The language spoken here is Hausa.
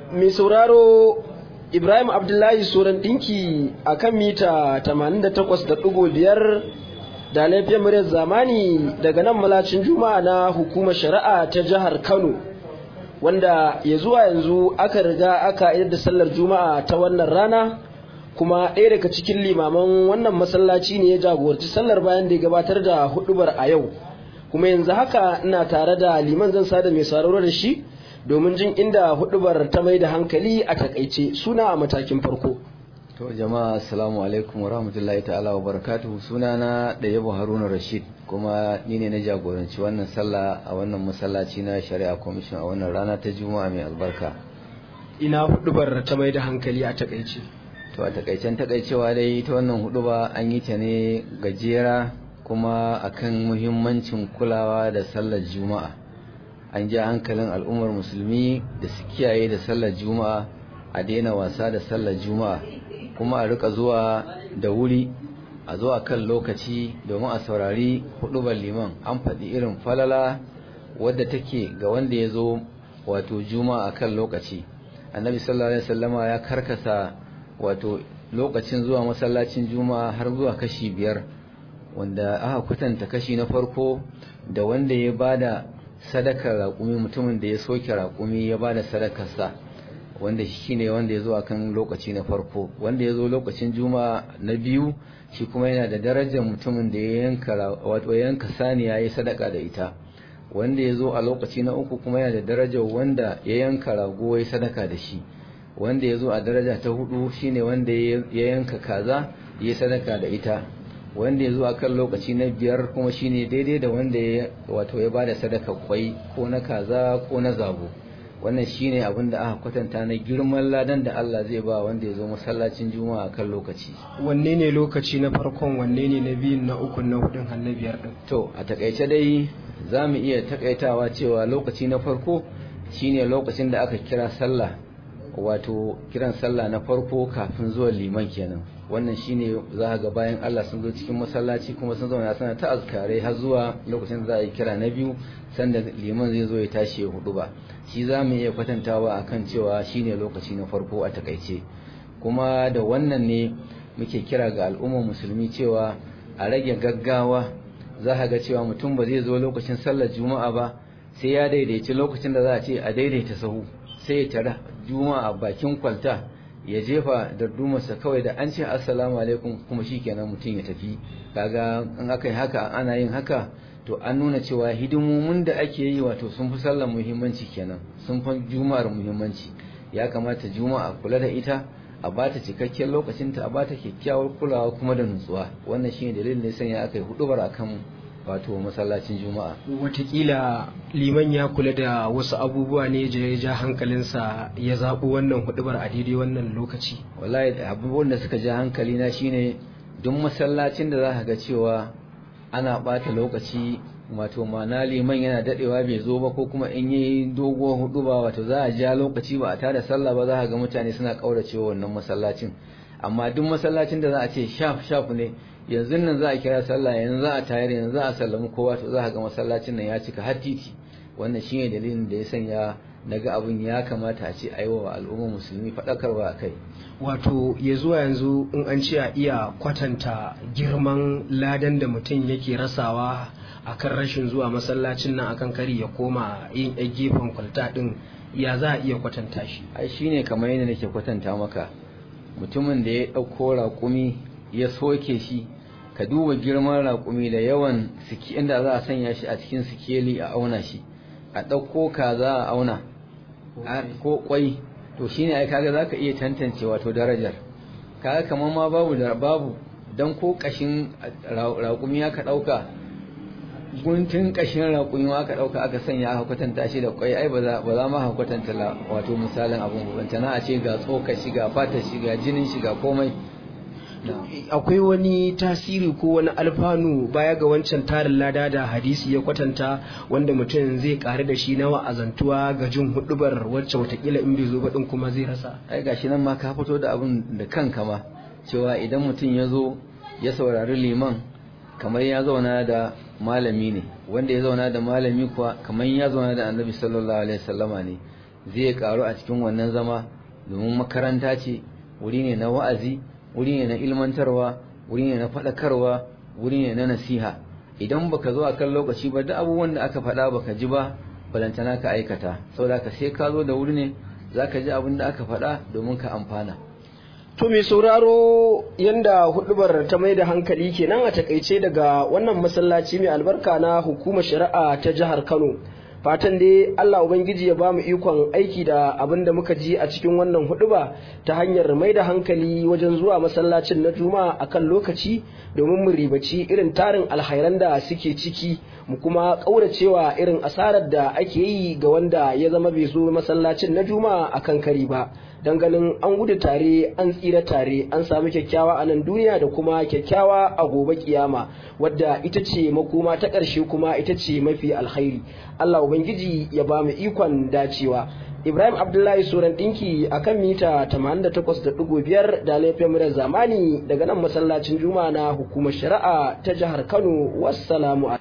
mai sauraro Ibrahim Abdullahi Soran ɗinki a kan mita 88.5 da laifin muryar zamani daga nan malacin juma'a na hukumar shari'a ta jihar Kano wanda ya zuwa yanzu aka riga aka yi da sallar juma'a ta wannan rana kuma ɗaya daga cikin limaman wannan masallaci ne ya jagoranci sallar bayan da ya gabatar da hudubar a yau kuma yanzu haka ina tare da liman zan sada mai sauraro da shi domin jin inda hudubar ta mai da hankali a takaice suna a matakin farko to jama'a assalamu alaikum wa rahmatullahi ta'ala wa barakatuhu suna na da yabo haruna rashid kuma ni ne na jagoranci wannan sallah a wannan masallaci na shari'a commission a wannan rana ta juma'a mai albarka ina hudubar ta mai da hankali a takaice to a takaicen takaicewa dai ta wannan huduba an yi ta ne gajera kuma akan muhimmancin kulawa da sallar juma'a an ja hankalin al'ummar musulmi da su kiyaye da sallar juma'a a daina wasa da sallar juma'a kuma a rika zuwa da wuri a zo a kan lokaci domin a saurari hudubar liman an faɗi irin falala wadda take ga wanda ya zo wato juma'a a kan lokaci annabi sallallahu alaihi wasallama ya karkasa wato lokacin zuwa masallacin juma'a har zuwa kashi biyar wanda aka kwatanta kashi na farko da wanda ya bada sadakar raƙumi mutumin da ya soke raƙumi ya bada sadakarsa wanda shi ne wanda ya zo a kan lokaci na farko wanda ya zo lokacin juma'a na biyu shi kuma yana da darajar mutumin da ya yanka wato yanka saniya ya yi sadaka da ita wanda ya zo a lokaci na uku kuma yana da darajar wanda ya yanka rago ya yi sadaka da shi wanda ya zo a daraja ta hudu shine wanda ya yanka kaza ya yi sadaka da ita wanda ya zo a kan lokaci na biyar kuma shine daidai da wanda ya wato ya bada sadaka kwai ko na kaza ko na zabo wannan shine abin da aka kwatanta na girman ladan da Allah zai ba wanda ya zo masallacin juma'a a kan lokaci wanne ne lokaci na farkon wanne ne na biyun na ukun na hudun har na biyar din to a takaice dai za mu iya takaitawa cewa lokaci na farko shine lokacin da aka kira sallah wato kiran sallah na farko kafin zuwa liman kenan wannan shine za ga bayan Allah sun zo cikin masallaci kuma sun zauna suna ta azkare har zuwa lokacin da za a yi kira na biyu sanda liman zai zo ya tashi ya hudu ba shi za mu iya kwatantawa akan cewa shine lokaci na farko a takaice kuma da wannan ne muke kira ga al'ummar musulmi cewa a rage gaggawa za ka ga cewa mutum ba zai zo lokacin sallar juma'a ba sai ya daidaici lokacin da za a ce a daidaita sahu sai ya tara juma'a bakin kwalta ya jefa dardumarsa kawai da an ce assalamu alaikum kuma shikenan mutum ya tafi kaga in aka yi haka ana yin haka to an nuna cewa hidimomin da ake yi wato sun fi sallar muhimmanci kenan sun fi juma'ar muhimmanci ya kamata juma'a kula da ita a bata cikakken lokacinta a bata kyakkyawar kulawa kuma da nutsuwa wannan shine dalilin da sanya aka yi hudubar akan wato masallacin juma'a watakila liman ya kula da wasu abubuwa ne ya ja hankalinsa ya zaɓi wannan hudubar a daidai wannan lokaci wallahi abubuwan da suka ja hankali na shine duk masallacin da za ka ga cewa ana ɓata lokaci wato mana liman yana dadewa bai zo ba ko kuma in yi doguwar hudu ba wato za a ja lokaci ba a tada sallah ba za ka ga mutane suna kauracewa wannan masallacin amma duk masallacin da za a ce shaf shaf ne yanzu nan za a kira sallah yanzu za a tayar yanzu za a sallami kowa to za ka ga masallacin nan ya cika har titi wannan shine dalilin da ya sanya naga abin ya kamata a ce a yi wa al'ummar musulmi faɗakarwa a kai wato ya zuwa yanzu in an ce a iya kwatanta girman ladan da mutum yake rasawa akan rashin zuwa masallacin nan akan kari ya koma yin ɗan gefen kwalta ɗin ya za a iya kwatanta shi ai shine kamar yadda nake kwatanta maka mutumin da ya ɗauko raƙumi ya soke shi ka duba girman raƙumi da yawan siki inda za a sanya shi a cikin sikeli a auna shi a ɗauko kaza a auna ko kwai to shine ai kaga zaka iya tantance wato darajar kaga kamar ma babu da babu dan ko kashin raƙumi aka ɗauka guntun kashin raƙumi aka ɗauka aka sanya aka kwatanta shi da kwai ai ba za ba za ma kwatanta wato misalin abun bantana a ce ga tsoka shi ga fata shi ga jinin shi ga komai akwai wani tasiri ko wani alfanu baya ga wancan tarin lada da hadisi ya kwatanta wanda mutum zai ƙari da shi na wa'azantuwa ga jin hudubar wacce watakila in bai zo ba din kuma zai rasa ai gashi nan ma ka fito da abin da kanka ma cewa idan mutum ya zo ya saurari liman kamar ya zauna da malami ne wanda ya zauna da malami kuwa kamar ya zauna da annabi sallallahu alaihi wasallama ne zai karu a cikin wannan zama domin makaranta ce wuri ne na wa'azi wuri ne na ilmantarwa wuri ne na faɗakarwa wuri ne na nasiha idan baka zo a kan lokaci ba duk abubuwan da aka faɗa baka ji ba balantana ka aikata saboda ka sai ka zo da wuri ne zaka ji abin da aka faɗa domin ka amfana To mai sauraro yanda hudubar ta mai da hankali kenan a takaice daga wannan masallaci mai albarka na hukumar shari'a ta jihar Kano. Fatan dai Allah Ubangiji ya bamu ikon aiki da abin da muka ji a cikin wannan huduba ta hanyar mai da hankali wajen zuwa masallacin na Juma'a akan lokaci domin mu ribaci irin tarin alhairan da suke ciki mu kuma ƙauracewa irin asarar da ake yi ga wanda ya zama bai zo masallacin na Juma'a akan kari ba. don ganin an gudu tare an tsira tare an sami kyakkyawa a nan duniya da kuma kyakkyawa a gobe kiyama wadda ita ce makoma ta ƙarshe kuma ita ce mafi alkhairi Allah ubangiji ya ba mu ikon dacewa Ibrahim Abdullahi Suran ɗinki a kan mita 88.5 da laifin murar zamani daga nan masallacin Juma'a na hukumar shari'a ta jihar Kano wassalamu